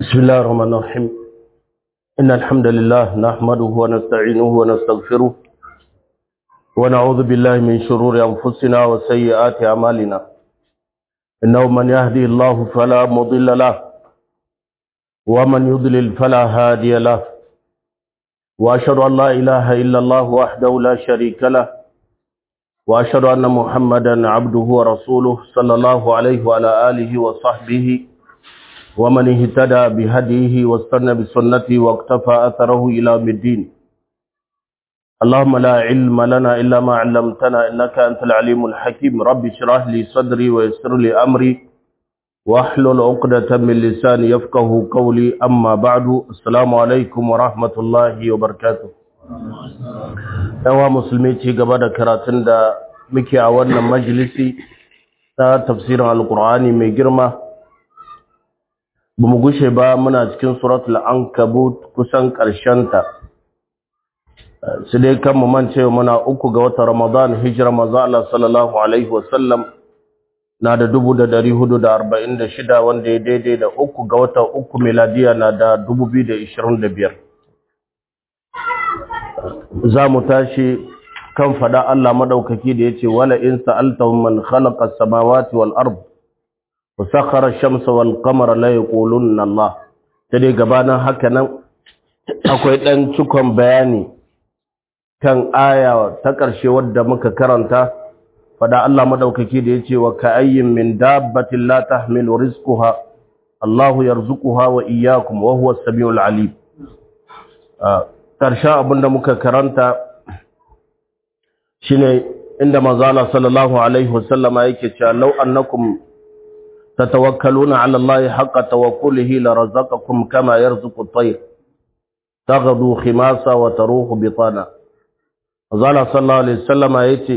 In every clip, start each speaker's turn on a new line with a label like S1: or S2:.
S1: بسم الله الرحمن الرحيم إن الحمد لله نحمده ونستعينه ونستغفره ونعوذ بالله من شرور أنفسنا وسيئات أعمالنا إنه من يهدي الله فلا مضل له ومن يضلل فلا هادي له وأشهد أن لا إله إلا الله وحده لا شريك له وأشهد أن محمدا عبده ورسوله صلى الله عليه وعلى آله وصحبه ومن اهتدى بهديه واستنى بسنته واقتفى أثره إلى يوم الدين اللهم لا علم لنا إلا ما علمتنا إنك أنت العليم الحكيم رب اشرح لي صدري ويسر لي أمري واحلل عقدة من لساني يفقه قولي أما بعد السلام عليكم ورحمة الله وبركاته yawa musulmi ci gaba da karatun da muke a wannan majalisi ta tafsirin alkur'ani mai girma ba mu gushe ba muna cikin suratul ankabut kusan ta. su dai kan mu mance muna uku ga watan ramadan hijira manzo Allah sallallahu alaihi wasallam na da dubu da dari hudu da arba'in da shida wanda ya daidai da uku ga watan uku miladiya na da dubu biyu da ishirin da biyar za mu tashi kan fada Allah madaukaki da yace wala in sa'altahum man khalaqa as-samawati wal ard wa sakhara ash-shamsa wal qamara la yaqulunna Allah sai gabanin haka nan akwai dan cikon bayani kan aya ta ƙarshe wadda muka karanta fada Allah madaukaki da yace wa ka'ayyin min dabbatin la tahmilu rizquha Allahu yarzuquha wa iyyakum wa huwa as-sami'ul 'alim ƙarshen abinda muka karanta shine inda manzala sallallahu alaihi wasallama yake cewa law annakum tatawakkaluna ala allahi haqqa tawakkulihi la razaqakum kama yarzuqu at-tayr taghdu khimasa wa taruhu bitana manzala sallallahu alaihi wasallama yace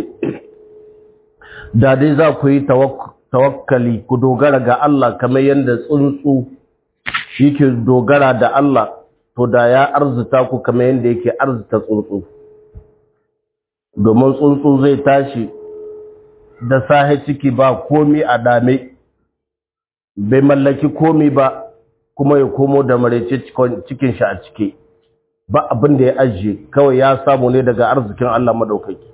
S1: da dai za ku yi tawakkali ku dogara ga Allah kamar yanda tsuntsu yake dogara da Allah to da ya arzuta ku kamar yadda yake arzuta tsuntsu domin tsuntsu zai tashi da sahe ciki ba komi a dame bai mallaki komi ba kuma ya komo da maraice cikin shi a cike ba abin da ya ajiye kawai ya samu ne daga arzikin Allah madaukaki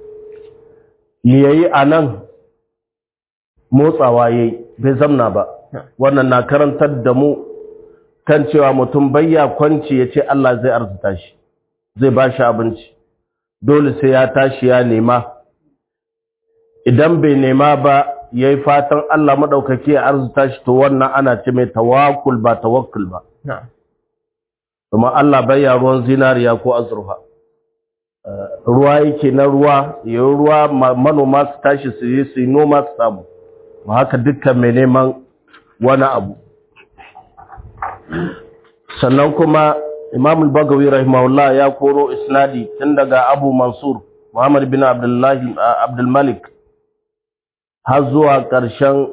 S1: yayi anan motsawa yayi bai zamna ba wannan na karantar da mu kan cewa mutum bayya kwanci ya ce Allah zai arzuta shi zai ba shi abinci dole sai ya tashi ya nema idan bai nema ba ya yi fatan Allah maɗaukaki ya arzuta shi to wannan ana ce mai tawakul ba tawakkul ba kuma Allah bayya ruwan zinariya ko azurfa ruwa yake na ruwa yayin ruwa manoma su tashi su yi su yi noma su samu ba haka dukkan mai neman wani abu sannan kuma imam al-bagawi rahimahullah ya koro isnadi tun daga abu mansur muhammad bin abdullahi abdulmalik har zuwa ƙarshen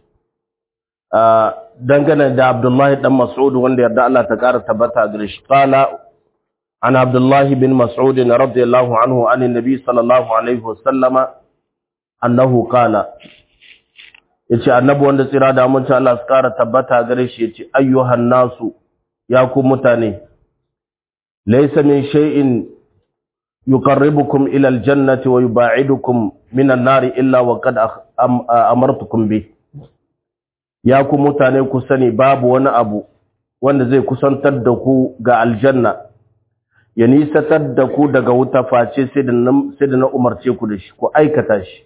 S1: dangane da abdullahi dan mas'ud wanda yarda Allah ta ƙara tabbata gare shi qala an abdullahi bin mas'ud radiyallahu anhu an nabi sallallahu alaihi wasallama annahu qala yace annabi wanda tsira da mun Allah su ƙara tabbata gare shi yace ayyuhan nasu ya ku mutane laysa min shay'in yuqarribukum ila aljannati wa yub'idukum min an-nari illa wa qad amartukum bi ya ku mutane ku sani babu wani abu wanda zai kusantar da ku ga aljanna ya nisatar da ku daga wuta face sai da na umarce ku da shi ku aikata shi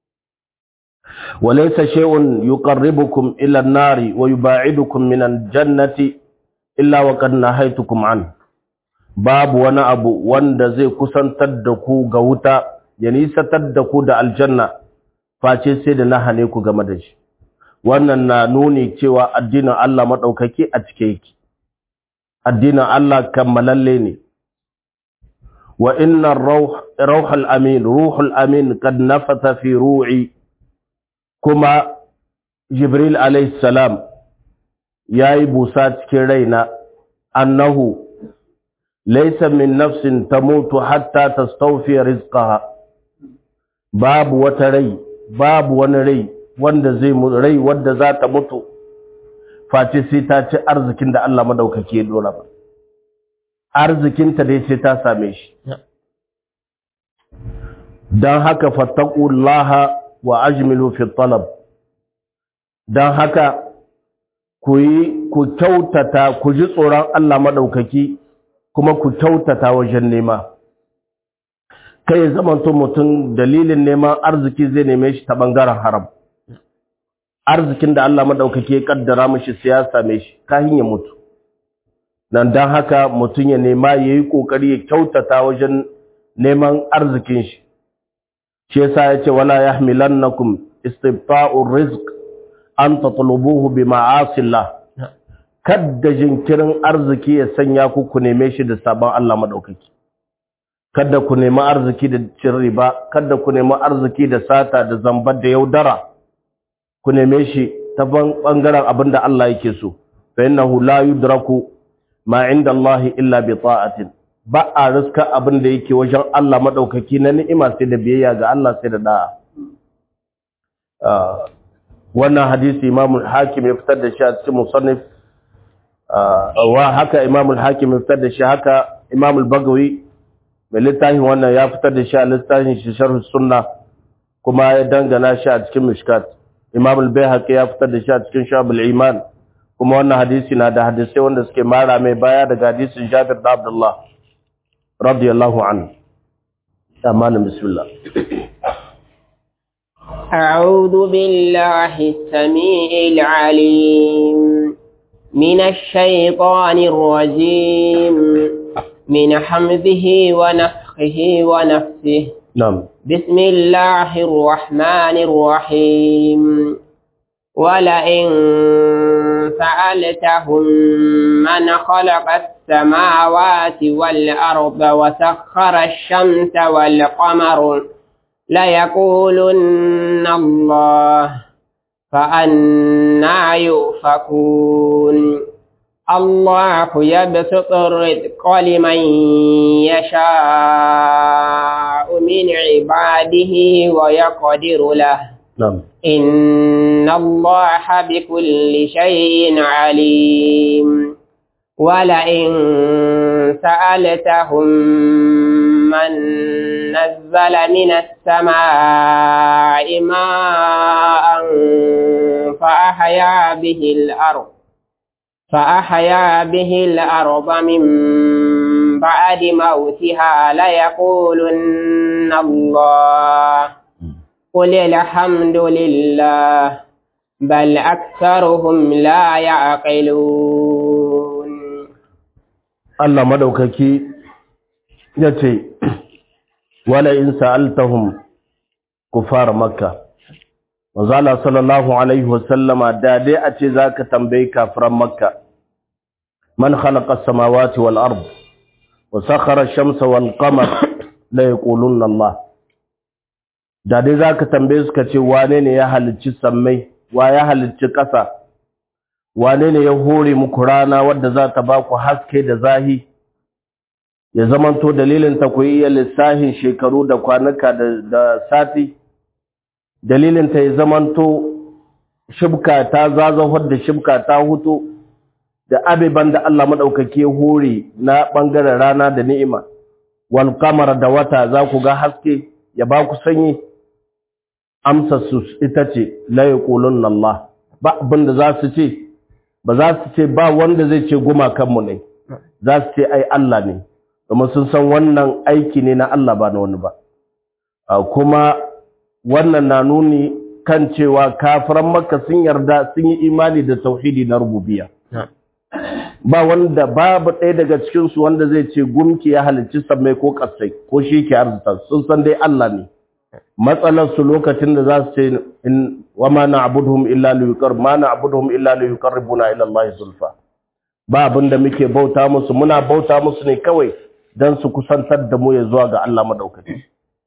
S1: وليس شيء يقربكم إلى النار ويباعدكم من الجنة إلا وقد نهيتكم عنه باب وانا أبو wanda zai kusantar da ku ga wuta ya nisatar da ku da aljanna face sai da na hane ku game da shi wannan na nuni cewa addinin Allah madaukaki a cike yake addinin Allah kammalalle ne wa inna ruhul amin ruhul amin kad nafatha fi ru'i kuma Jibril salam ya yi busa cikin raina annahu laisa min nafsin ta mutu hatta ta staufiya rizqaha babu wata rai babu wani rai wanda zai rai wanda za ta mutu face sai ta ci arzikin da Allah madaukaki ya dora ba arzikinta dai sai ta same shi don haka fattaqullaha wa ajmilu fi talab don haka ku yi ku kyautata ku ji tsoron Allah madaukaki kuma ku kyautata wajen nema kai zamanto mutum dalilin neman arziki zai neme shi ta bangaren haram arzikin da Allah madaukaki ya kaddara mishi sai ya same shi kahin ya mutu nan dan haka mutum ya nema yayi kokari ya kyautata wajen neman arzikin shi shi yasa yace wala yahmilannakum istibta'ur rizq an tatlubuhu bi ma'asillah kadda jinkirin arziki ya sanya ku ku neme shi da sabon Allah madaukaki kada ku nemi arziki da cin riba kada ku nemi arziki da sata da zambar da yaudara ku neme shi ta bangaren abin da Allah yake so fa innahu la yudraku ma inda Allah illa bi ta'atin ba a riska abin da yake wajen Allah madaukaki na ni'ima sai da biyayya ga Allah sai da da'a wannan hadisi Imam al-Hakim ya fitar da shi a cikin musannif wa haka Imam al-Hakim ya fitar da shi haka Imam al-Bagawi mai littafin wannan ya fitar da shi a littafin shi sharh sunna kuma ya dangana shi a cikin mishkat imam al-bayhaqi ya fitar da shi a cikin shabul iman kuma wannan hadisi na da hadisai wanda suke mara mai baya daga hadisin Jabir da Abdullah radiyallahu anhu amanin bismillah
S2: أعوذ بالله السميع العليم من الشيطان الرجيم من حمزه ونفخه ونفسه
S1: نعم
S2: بسم الله الرحمن الرحيم ولئن سألتهم من خلق السماوات والأرض وسخر الشمس والقمر ليقولن الله فأنا يؤفكون الله يبسط الرزق لمن يشاء من عباده ويقدر له
S1: نعم
S2: إن الله بكل شيء عليم ولئن سألتهم من نزل من السماء ماء فأحيا به الأرض فأحيا به الأرض من بعد موتها ليقولن الله قل الحمد لله بل أكثرهم لا يعقلون
S1: Allah madaukaki ya ce wala in sa'altahum kufar makka Mazala sallallahu alaihi wasallama da dai a ce zaka tambayi kafiran makka man khalaqa as-samawati wal ard wa sakhara ash-shamsa wal qamar la yaqulunna Allah da dai zaka tambaye su kace wane ne ya halicci sammai wa ya halicci ƙasa wane ne ya hore muku rana wadda za ta ba ku haske da zahi ya zamanto dalilin ta ku iya lissahin shekaru da kwanuka da sati dalilin ta ya zamanto shibka ta zazahar da shibka ta hutu da abiban da Allah maɗaukake hore na ɓangaren rana da ni'ima wal kamar da wata za ku ga haske ya ba ku sanyi amsa su ita ce la yaqulun Allah ba abin da za su ce ba za su ce ba wanda zai ce gumakanmu ne za su ce ai Allah ne domin sun san wannan aiki ne na Allah ba na wani ba kuma wannan na nuni kan cewa kafiran makka sun yarda sun yi imani da tauhidi na rububiya ba wanda babu ɗaya daga cikinsu wanda zai ce gumki ya halicci sammai ko ƙasai ko shi ke arzita sun san dai Allah ne matsalarsu lokacin da za su ce wa ma na'buduhum illa liyuqar ma na'buduhum illa liyuqarribuna ila Allah zulfa ba abinda muke bauta musu muna bauta musu ne kawai dan su kusantar da mu ya zuwa ga Allah madaukaki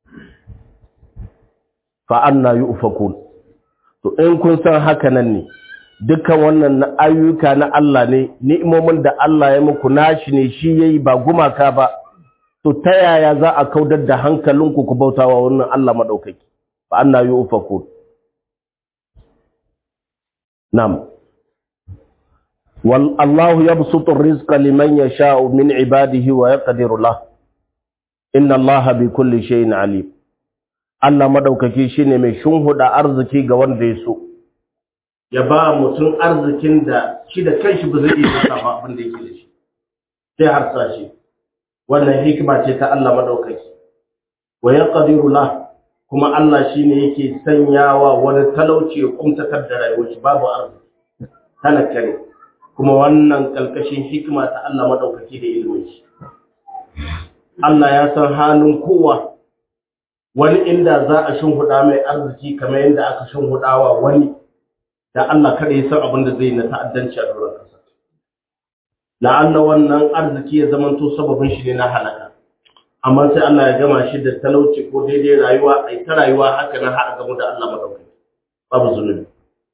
S1: fa anna yufakun to in kun san haka nan ne dukkan wannan ayyuka na Allah ne ni'imomin da Allah ya muku nashi ne shi yayi ba gumaka ba to ta yaya za a kaudar da hankalinku ku bautawa wannan Allah madaukaki fa anna yufakun nam والله يبسط الرزق لمن يشاء من عباده ويقدر له إن الله بكل شيء عليم Allah madaukaki shine mai shunhuda arziki ga wanda ya so ya ba mutum arzikin da shi da kanshi ba zai iya lissafa abin da yake da shi sai harsa shi wannan hikima ce ta Allah madaukaki wa yaqdiru la kuma Allah shine yake sanyawa wani talauci ya kumtatar da rayuwar shi babu arziki talaka ne kuma wannan kalkashin hikima ta Allah madaukaki da ilimin shi Allah ya san halin kowa wani inda za a shinhuda mai arziki kamar yadda aka shinhudawa wani da Allah kada ya san abin da zai na ta'addanci a doron kasa la'alla wannan arziki ya zamanto sababin shi ne na halaka amma sai Allah ya gama shi da talauci ko daidai rayuwa ai ta rayuwa haka na har gamu da Allah madaukaki babu zunubi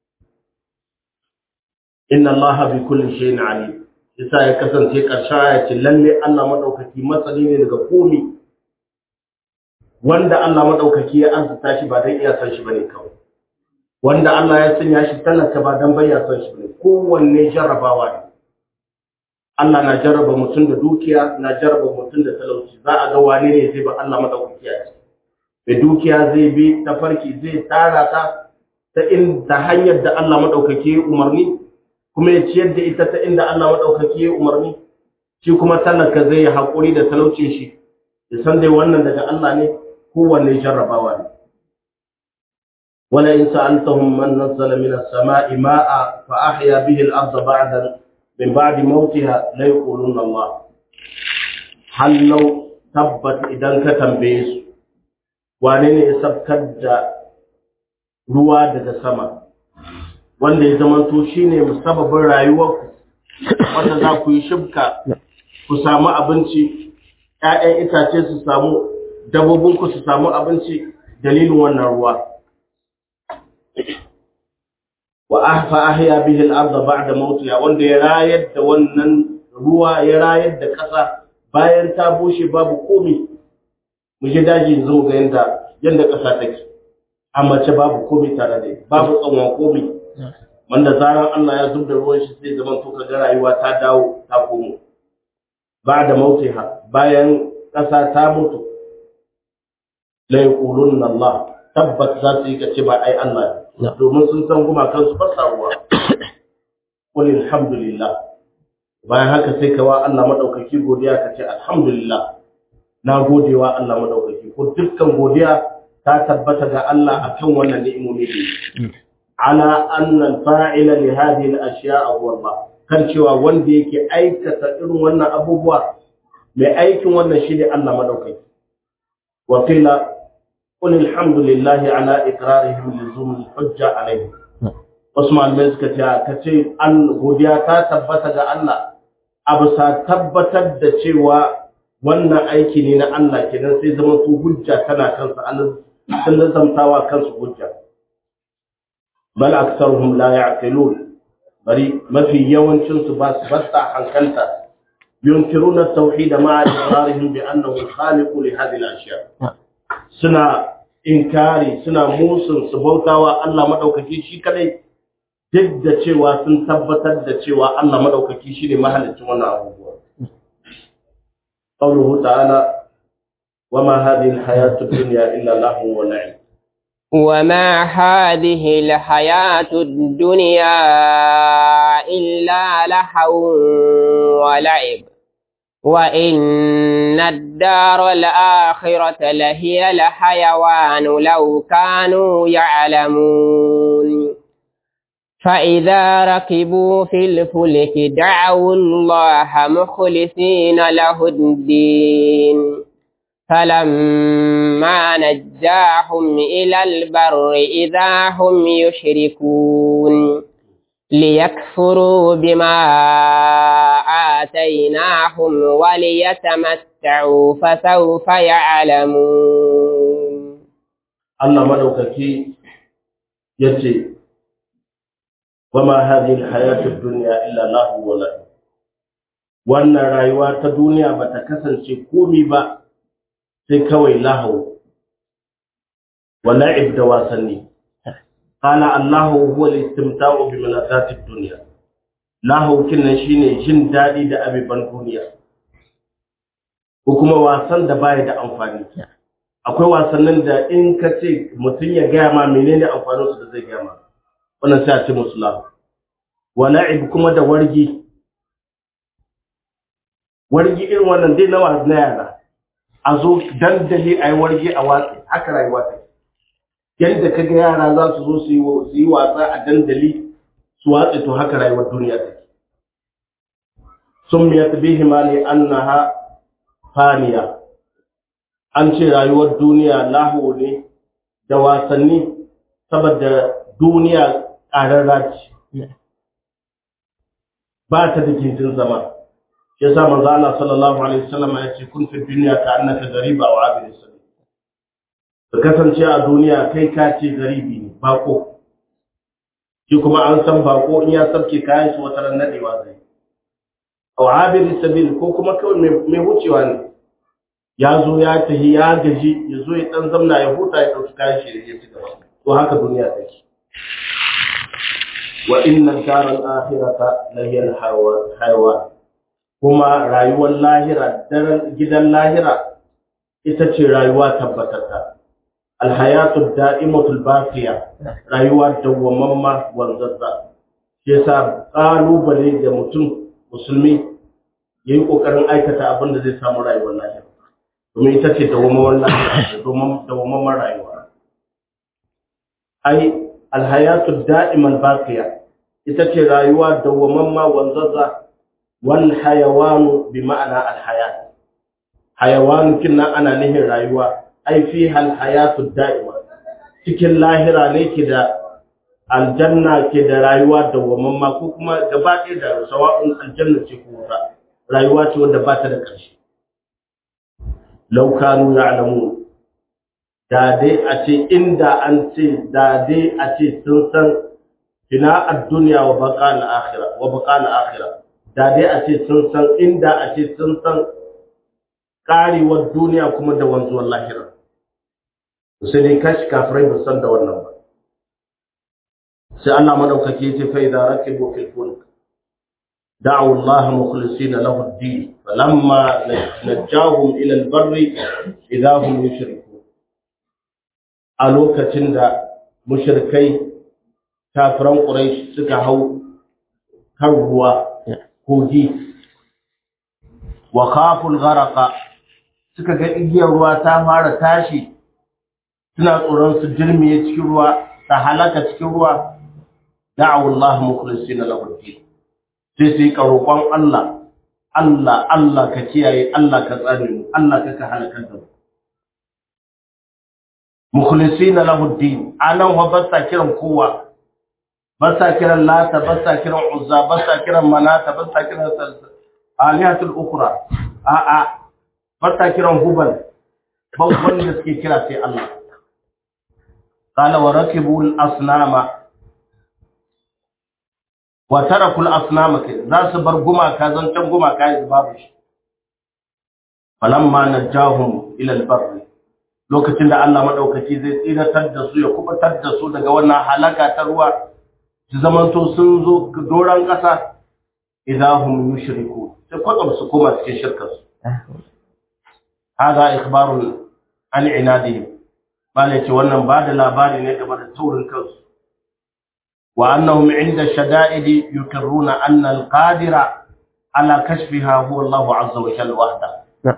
S1: inna allaha bi kulli shay'in alim yasa ya kasance karshen aya ce lalle Allah madaukaki masani ne daga komi wanda Allah madaukaki ya arzuta shi ba dan iya san shi bane kawai wanda Allah ya sanya shi talaka ba dan bayya san shi bane kowanne jarrabawa ne Allah na jarraba mutum da dukiya na jarraba mutum da talauci za a ga wane ne zai ba Allah madaukaki ya ce mai dukiya zai bi tafarki zai tara ta ta inda hanyar da Allah madaukaki ya umarni kuma ya ciyar da ita ta inda Allah maɗaukaki ya umarni shi kuma talaka zai yi haƙuri da talaucin shi ya san dai wannan daga Allah ne kowanne jarrabawa ne wala in sa'altahum man nazzala min as-sama'i ma'a fa ahya bihi al-ardha ba'da min ba'di mawtiha la yaquluna Allah hal law tabbat idan ka tambaye su wane ne ya sabkar da ruwa daga sama wanda ya zamanto shi ne musababin rayuwarku wanda za ku yi shibka ku samu abinci ‘ya'yan itace su samu dabobinku su samu abinci dalilin wannan ruwa wa ahfa ahya bihi al-ardh ba'da mawtiha wanda ya rayar da wannan ruwa ya rayar da ƙasa bayan ta bushe babu komai mu je daji zo ga yanda yanda ƙasa take amma ce babu komai tare da babu tsawon komai wanda zaran Allah ya zubda ruwan shi sai zaman to kaga rayuwa ta dawo ta komo ba da mautiha bayan ƙasa ta mutu la yaqulunna Allah tabbat za su yi kace ba ai Allah domin sun san guma kansu ba sa ruwa qul alhamdulillah bayan haka sai kawa Allah madaukaki godiya kace alhamdulillah na godewa Allah madaukaki ko dukkan godiya ta tabbata ga Allah akan wannan ni'imomi ne ala anna al-fa'ila li hadhihi al-ashya'a huwa Allah kan cewa wanda yake aikata irin wannan abubuwa mai aikin wannan shi ne Allah madaukaki wa qila qul alhamdulillahi ala iqrarihim lizum al-hujja alayhi wasu malamai suka ce ka ce an godiya ta tabbata ga Allah abu sa tabbatar da cewa wannan aiki ne na Allah kenan sai zama su hujja tana kansa an sun lazamtawa kansu hujja bal aktsaruhum la ya'qilun bari mafi yawancin su ba su basta hankalta yunkiruna at-tauhid ma'a iqrarihim bi annahu khaliq li hadhihi al-ashya suna inkari suna musun su bautawa Allah madaukaki shi kadai duk da cewa sun tabbatar da cewa Allah madaukaki shine mahalicin wannan abubuwa qawluhu ta'ala wama hadhihi al-hayatu ad-dunya illa lahu wa la'ib
S2: وما هذه الحياة الدنيا إلا لهو ولعب وإن الدار الآخرة لهي الحيوان لو كانوا يعلمون فإذا ركبوا في الفلك دعوا الله مخلصين له الدين فلما نجاهم إلى البر إذا هم يشركون ليكفروا بما آتيناهم وليتمتعوا فسوف يعلمون
S1: الله مدوككي يتي وما هذه الحياة الدنيا إلا له ولا وأن رأيوات الدنيا بتكسن شكومي بقى sai kawai lahu wa la'ib da wasanni qala allahu huwa al-istimta'u bi malazati ad-dunya lahaukin nan shine jin daɗi da abiban duniya ko kuma wasan da baya da amfani akwai wasannin da in ka ce mutum ya gaya ma menene amfaninsu da zai gaya ma wannan sai a ce musu lahu wa la'ib kuma da wargi wargi irin wannan dai nawa na yara a zo dandali a yi wargi a watsi haka rayuwa ta yadda kaga yara za su zo su yi wasa a dandali su watsi to haka rayuwar duniya ta sun miya tabihi ma ne annaha faniya an ce rayuwar duniya lahu ne da wasanni saboda duniya ƙararra ce ba ta da gindin zama shi yasa manzo Allah sallallahu alaihi wasallam ya ce kun fi dunya ka annaka gariba wa abin sabil ka kasance a duniya kai ka ce garibi ne bako shi kuma an san bako in ya sabke kayan shi wata ran nadewa zai wa abin sabil ko kuma kawai mai wucewa ne ya zo ya tahi ya gaji ya zo ya dan zamna ya huta ya dauki kayan shi ya ci gaba to haka duniya take wa inna daral akhirata la hiya al kuma rayuwar lahira daren gidan lahira ita ce rayuwa tabbatata alhayatu da'imatul baqiya rayuwa dawwamamma wanzazza shi yasa kalubale da mutum musulmi yayi kokarin aikata abin da zai samu rayuwar lahira domin ita ce dawwamamman lahira domin dawwamamman rayuwa ai alhayatu da'imal baqiya ita ce rayuwa dawwamamma wanzazza wal hayawanu bi ma'ana al hayat hayawanu kinna ana nihin rayuwa ai fi hal hayatu da'ima cikin lahira ne ke da aljanna ke da rayuwa dawwamamma ko kuma gaba ɗaya da sawa'un aljanna ce ko wuta rayuwa ce wadda ba ta da ƙarshe law kanu ya'lamun da dai a ce inda an ce da dai a ce sun san fina ad-dunya wa baqa al-akhirah wa baqa al-akhirah da dai a ce sun san inda a ce sun san karewar duniya kuma da wanzuwar lahira sai dai kashi kafirai ba san da wannan ba sai Allah madaukake ya ce fa idza rakibu fil fulk da'u Allah mukhlisina lahu ad-din falamma najahum ila al-barri idza hum yushrikun a lokacin da mushrikai kafiran quraish suka hau kan ruwa kogi wa khaful gharaqa suka ga igiyar ruwa ta fara tashi suna tsoron su jirmiye cikin ruwa ta halaka cikin ruwa da'u Allah mukhlisina lahu din sai su yi roƙon Allah Allah Allah ka kiyaye Allah ka tsare mu Allah ka ka halaka da mu mukhlisina lahu din anan wa basta kiran kowa basta kiran lata basta kiran uzza basta kiran manata basta kiran alihatul ukhra a a basta kiran hubal babban da suke kira sai Allah qala wa rakibul asnama wa tarakul asnama za su bar gumaka zancan gumaka yanzu babu shi falamma najahum ila albarr lokacin da Allah madaukaki zai tsiratar da su ya kubutar da su daga wannan halaka ta ruwa su zamanto sun zo doran kasa idahum yushriku sai kwatsam su koma cikin shirkar su hada ikhbarun an inadihim bale ce wannan ba da labari ne game da taurin kansu وأنهم عند الشدائد يقرون أن القادر على كشفها هو الله عز وجل وحده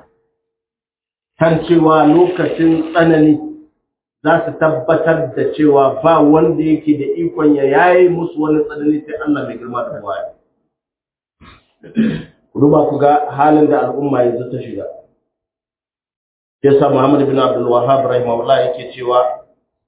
S1: kan cewa lokacin tsanani za su tabbatar da cewa ba wanda yake da ikon ya yayi musu wani tsanani sai Allah mai girma da waya. Duba ku ga halin da al'umma yanzu ta shiga. Yasa Muhammad bin Abdul Wahhab rahimahullah yake cewa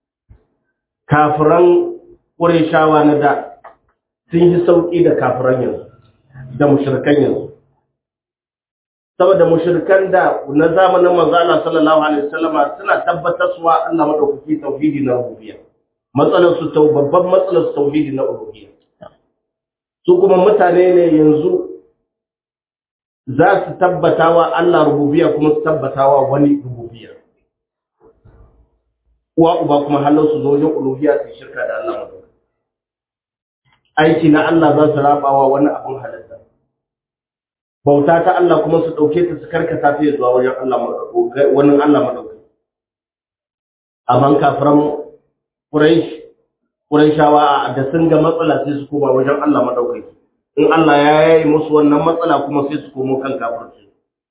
S1: kafiran Ƙureshawa na da sun yi sauƙi da kafiran yanzu, da mushirkan yanzu. Saboda mushirkan da na zamanin manzo Allah sallallahu alaihi wasallama suna tabbatar suwa Allah madaukaki tauhidi na rububiyya. Matsalar su tau babban matsalar su tauhidi na uluhiyya. Su kuma mutane ne yanzu za su tabbatawa Allah rububiyya kuma su tabbatawa wani rububiyya. Uwa uba kuma halin su zo wajen uluhiyya su shirka da Allah madaukaki. aiki na Allah za su rabawa wani abin halitta bauta ta Allah kuma su ɗauke ta su karkata ta zuwa wajen Allah wani Allah maɗauki amma kafiran Quraysh Qurayshawa da sun ga matsala sai su koma wajen Allah maɗauki in Allah ya yayi musu wannan matsala kuma sai su komo kan kafirci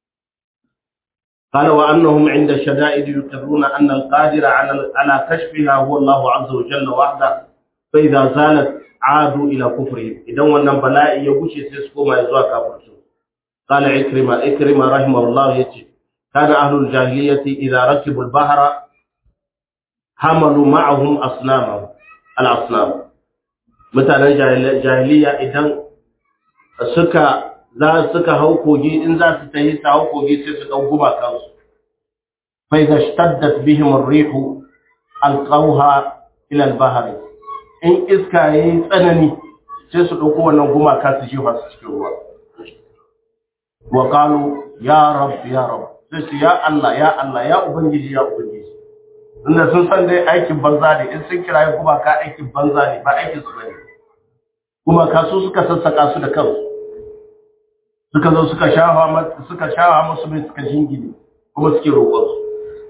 S1: قال وأنهم عند الشدائد يقرون أن القادر على على كشفها هو الله عز وجل وحده فإذا زالت عادوا إلى كفرهم إذا wannan bala'i ya gushe sai su koma zuwa kafirci قال عكرمة عكرمة رحمه الله يتي كان أهل الجاهلية إذا ركبوا البحر حملوا معهم أصنامهم الأصنام مثلا جاهلية إذا suka za suka hau kogi in za su tayi su hau kogi sai su dau guba kansu fa idza shtaddat bihim ar-rihu alqawha ila al-bahr in iska yayi tsanani sai su dauko wannan gumaka su jefa su cikin ruwa wa qalu ya rab ya rab sai su ya Allah ya Allah ya ubangiji ya ubangiji inda sun san dai aikin banza ne in sun kira gumaka aikin banza ne ba aikin su bane gumaka su suka sassaka su da kansu suka zo suka shafa suka shafa musu mai suka jingine kuma suke roƙon su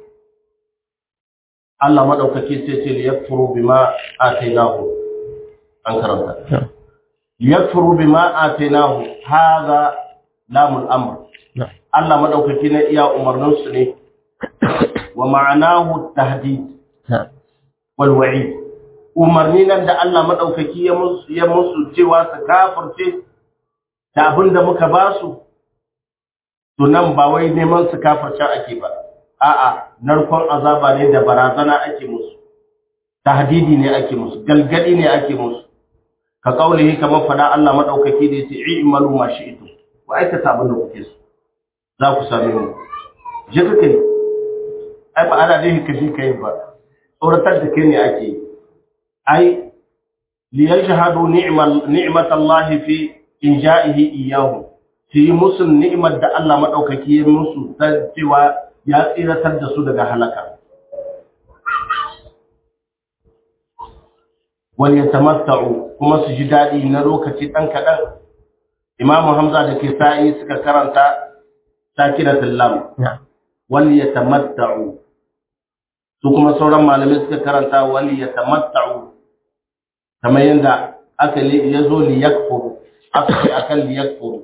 S1: Allah madaukake sai ce li yakfuru bima atainahu an karanta yakfuru bima atainahu hadha lamul amr Allah madaukake ne iya umarnin su ne wa ma'anahu tahdid wal wa'id umarni nan da Allah madaukaki ya musu ya musu cewa su kafirce da abin da muka ba su, to nan ba wai neman su kafarci ake ba, a'a, narkon azaba ne da barazana ake musu, tahdidi ne ake musu, galgadi ne ake musu, ka kaulihi kamar fada Allah maɗaukaki da ya ce, "I imalu ma shi ito, ku aikata abin da kuke su, za ku same mu." Je ka kai, ai ba ana dai ka ji ka yi ba, tsoratar da kai ne ake yi. Ai, liyan shahadu ni'matallahi fi in ja'ihi iyahu su yi musu ni'imar da Allah maɗaukaki ya musu ta cewa ya tsiratar da su daga halaka. Wani ya tamatta'u kuma su ji daɗi na lokaci ɗan kaɗan. Imamu Hamza da ke sa'i suka karanta takiratul lam. Wani ya tamatta'u. Su kuma sauran malamai suka karanta wani ya tamatta'u. Kamar yadda aka ya zo li yakfuru. aka akan liyakfuru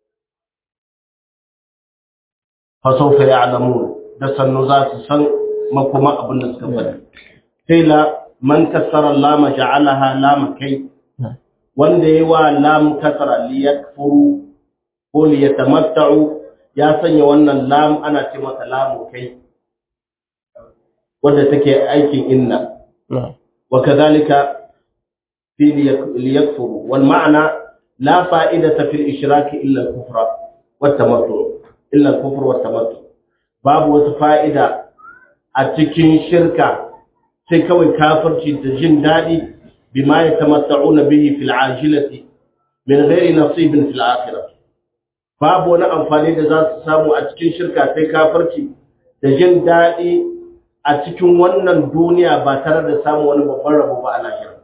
S1: fasaufa ya'lamun da sannu za su san makoma abin da suka faɗi sai la man kasara lama ja'alaha lama kai wanda yayi wa lam kasara liyakfuru ko liyatamatta'u ya sanya wannan lam ana ce mata lamu kai wanda take aikin inna wa kadhalika fi liyakfuru wal ma'na لا فائدة في الإشراك إلا الكفر والتمتع إلا الكفر والتمتع باب وتفائدة أتكين شركة سيكوي كافر تجن دادي بما يتمتعون به في العاجلة من غير نصيب في الآخرة باب وانا أنفاني ذات سامو أتكين شركة سي كافر تجن دادي أتكين وانا الدنيا باترد سامو وانا بفرب بأنا شركة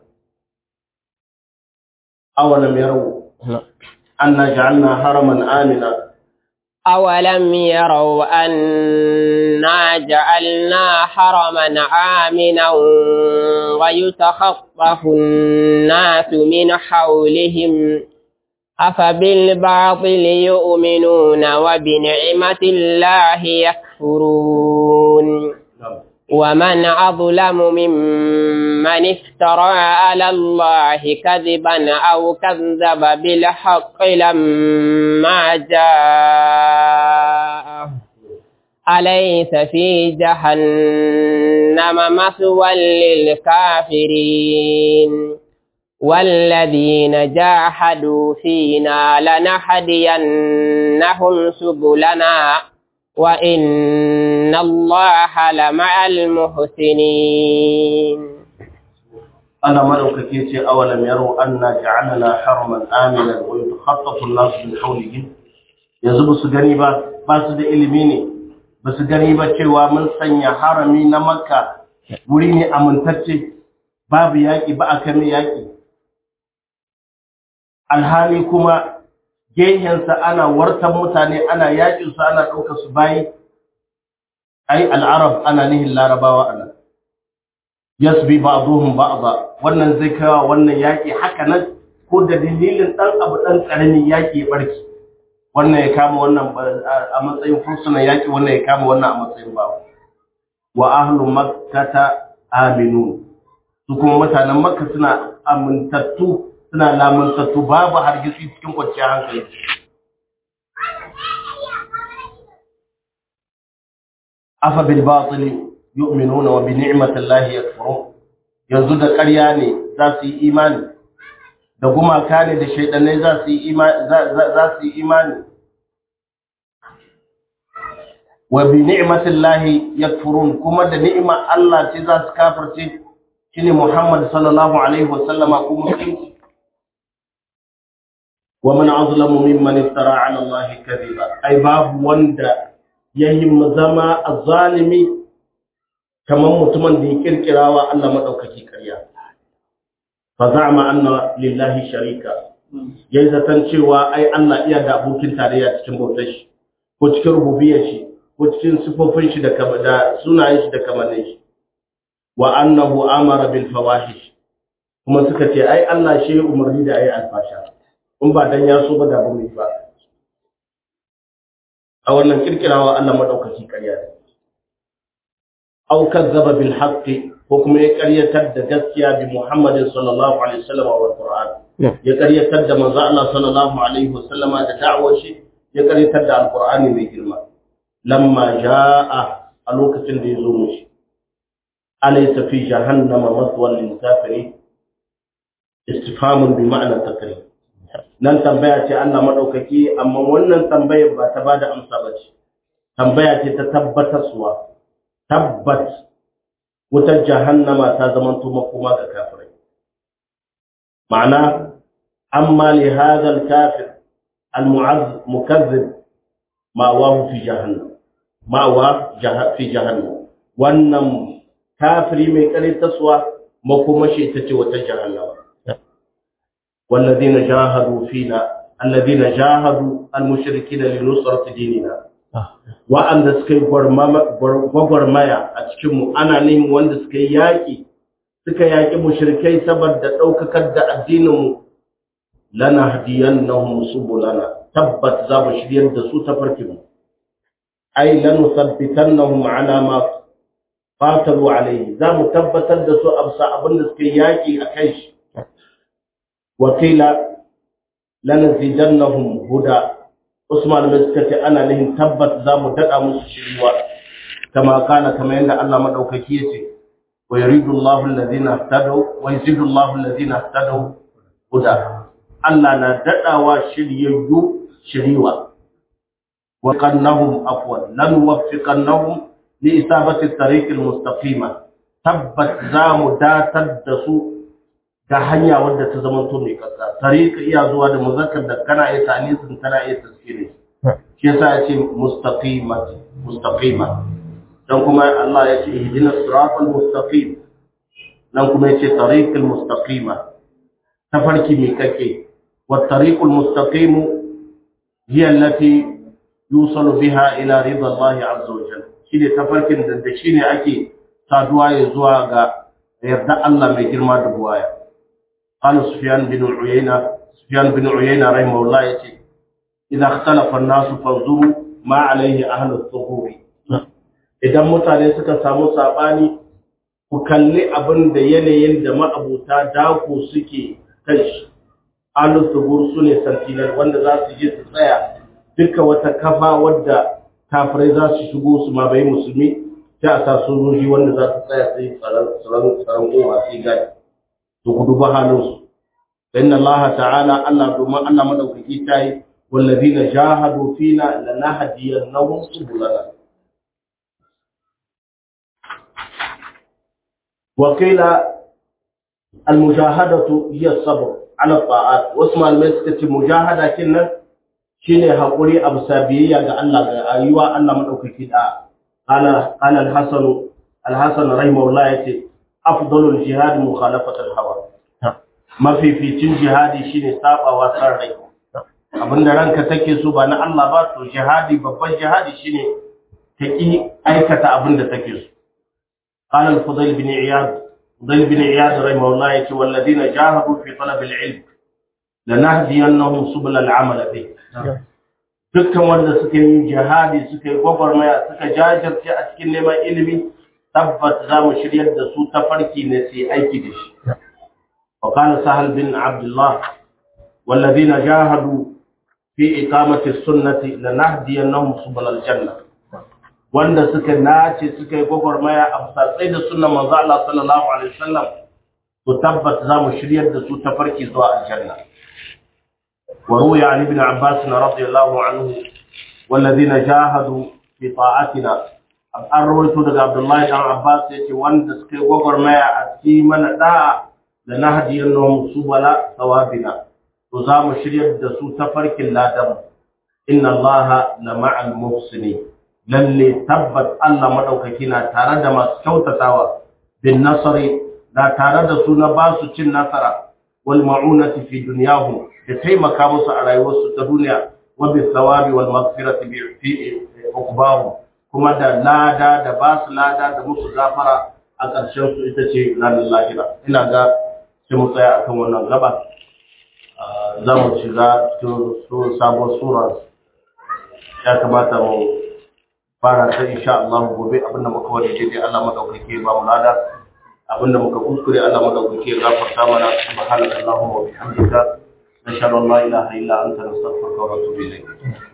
S1: أولم يروا أنا جعلنا حرما آمنا
S2: أولم يروا أنا جعلنا حرما آمنا ويتخطف الناس من حولهم أفبالباطل يؤمنون وبنعمة الله يكفرون ومن أظلم ممن افترى على الله كذبا أو كذب بالحق لما جاءه أليس في جهنم مثوى للكافرين والذين جاهدوا فينا لنهدينهم سبلنا وإن الله لمع المحسنين
S1: أنا ملوك كيتي أولم يروا أنا جعلنا حرما آمنا ويتخطف الناس من حولهم yanzu ba su gani ba ba su da ilimi ne ba su gani ba cewa mun sanya harami na makka wuri ne amintacce babu yaƙi ba a kame yaƙi alhali kuma gehensa ana wartan mutane ana yakin su ana ɗaukar su bayi ai al'arab ana nihin larabawa ana yasbi ba'dhum ba'dha wannan zai kawo wannan yaki haka nan ko da dalilin dan abu dan karami yaki ya barki wannan ya kama wannan a matsayin fursunan yaki wannan ya kama wannan a matsayin bawa wa ahlu makkata aminu su kuma mutanen makka suna amintattu suna lamuntattu babu hargitsi cikin kwanciyar hankali afa bil batil yu'minuna wa bi ni'mati llahi yakfurun yanzu da ƙarya ne za su yi imani da gumaka ne da shaidanai za su yi imani za su yi imani wa bi ni'mati llahi yakfurun kuma da ni'imar Allah ce za su kafirce shine Muhammad sallallahu alaihi wa sallama kuma musulunci wa man azlamu mimman iftara ala Allah kadhiba ai babu wanda yayi zama azzalimi kamar mutumin da ya kirkirawa Allah madaukaki ƙarya fa za'ama anna lillahi sharika yayi zaton cewa ai Allah iya da abokin tarayya cikin bautar shi ko cikin rububiyar shi ko cikin sifofin shi da da sunayen shi da kamannin shi wa annahu amara bil fawahish kuma suka ce ai Allah shi umarni da ai alfasha in ba dan ya so ba da ba ba a wannan kirkirawa Allah madaukaki ƙarya ne aw kazzaba bil haqqi ko kuma ya ƙaryatar da gaskiya bi Muhammadin sallallahu alaihi wasallam wa Qur'an ya ƙaryatar da manzo Allah sallallahu alaihi wasallama da da'awar shi ya ƙaryatar da alqur'ani mai girma lamma jaa a lokacin da ya zo mushi alaysa fi jahannama maswan lil kafirin istifhamun bi ma'na takrir nan tambaya ce Allah madaukaki amma wannan tambayar ba ta bada amsa ba ce tambaya ce ta tabbatarwa tabbat wutar jahannama ta zamanto makoma ga kafirai ma'ana amma li hadha al-kafir al-mu'azz mukazzib ma'awahu fi jahannam ma'awa fi jahannam wannan kafiri mai karitaswa makomashi ita ce wata jahannama والذين جاهدوا فينا الذين جاهدوا المشركين لنصرة ديننا wa'anda suka yi gwagwarmaya a cikinmu ana neman wanda suka yi yaƙi suka yaƙi mushrikai saboda ɗaukakar da addininmu lana hadiyan na subulana tabbat za mu shiryar da su ta farkinmu ai lanu sabbitan na ala ma fatalu alaihi za mu tabbatar da su absa abin da suka yi yaƙi a kai shi wakila lanazidannahum huda Usman mai suka ce ana nihin tabbat za mu daɗa musu shiriwa kama kana kama yadda Allah maɗaukaki ya ce wa yuridu Allahu allazina ihtadaw wa yazidu Allahu allazina ihtadaw huda Allah na daɗawa shiryayyu shiriwa wa qannahum afwan lan waffiqannahum li isabati at-tariq al-mustaqima tabbat za mu datar da su ga hanya wadda ta zama to mai kasa tariqa iya zuwa da muzakkar da kana iya tanisin kana iya tazkiri shi yasa ya ce mustaqima mustaqima dan kuma Allah ya ce ihdina siratal mustaqim dan kuma ya ce tariqal mustaqima tafarki mai kake wa tariqul mustaqim hiya allati yusalu biha ila ridha Allah azza wa jalla shine tafarkin da da shine ake saduwa ya zuwa ga yarda Allah mai girma da buwaya قال سفيان بن عيينة سفيان بن عيينة رحمه الله يتي إذا اختلف الناس فانظروا ما عليه أهل الظهور idan mutane suka samu sabani ku kalli abin da yanayin da ma'abuta dako suke kan shi ahlus zuhur su ne santinar wanda za su je su tsaya duka wata kafa wadda kafirai za su shigo su ma bai musulmi sai a sa sojoji wanda za su tsaya sai tsaron tsaron kowa sai gadi to ku duba halinsu inna allaha ta'ala Allah domin Allah madaukaki tayi wallazina jahadu fina lanahdiyannahum subulana wa qila almujahadatu hiya as-sabr ala ta'at wasma al-maskat mujahada kinnan shine hakuri abu sabiyya ga Allah ga ayuwa Allah madaukaki da qala qala al-hasan al-hasan rahimahullah yace afdalul jihad mukhalafat al-hawa mafificin jihadi shine sabawa san rai abinda ranka take so ba na Allah ba to jihadi babban jihadi shine ta ki aikata abinda take so قال الفضيل بن عياض فضيل بن عياض رحمه الله يقول والذين جاهدوا في طلب العلم لنهدينهم سبل العمل به dukkan wanda suka yi jihadi suka yi gwagwarmaya suka jajirce a cikin neman ilimi tabbat za mu shiryar da su ta farki ne sai aiki da shi wa kana sahal bin abdullah walladhina jahadu fi iqamati sunnati lanahdiyannahum subul aljanna wanda suka nace suka yi gwagwarmaya a tsatsai da sunnan manzo Allah sallallahu alaihi wasallam to tabbat za mu shiryar da su ta farki zuwa aljanna وروي عن ابن عباس رضي الله عنه والذين جاهدوا في طاعتنا an rawaito daga Abdullahi dan Abbas yace wanda suka yi gwagwarmaya a cikin mana da da na hadiyar nomu su bala sawabina to za mu shiryar da su ta farkin ladan inna Allah la ma'al muhsini lalle tabbat Allah madaukaki na tare da masu kyautatawa bin nasari da tare da su na ba su cin nasara wal ma'unati fi dunyahum da taimaka musu a rayuwarsu ta duniya wa bi thawabi wal maghfirati bi fi uqbahum kuma da lada da ba su lada da musu gafara a ƙarshen su ita ce ranar lahira ina ga sai mu tsaya akan wannan gaba za mu shiga cikin sabon sura ya kamata mu fara ta insha Allah gobe abinda muka wani daidai Allah madaukake ba mu lada abinda muka kuskure Allah madaukake ya gafarta mana subhanakallahumma wa bihamdika نشهد ان لا اله الا انت نستغفرك ونتوب اليك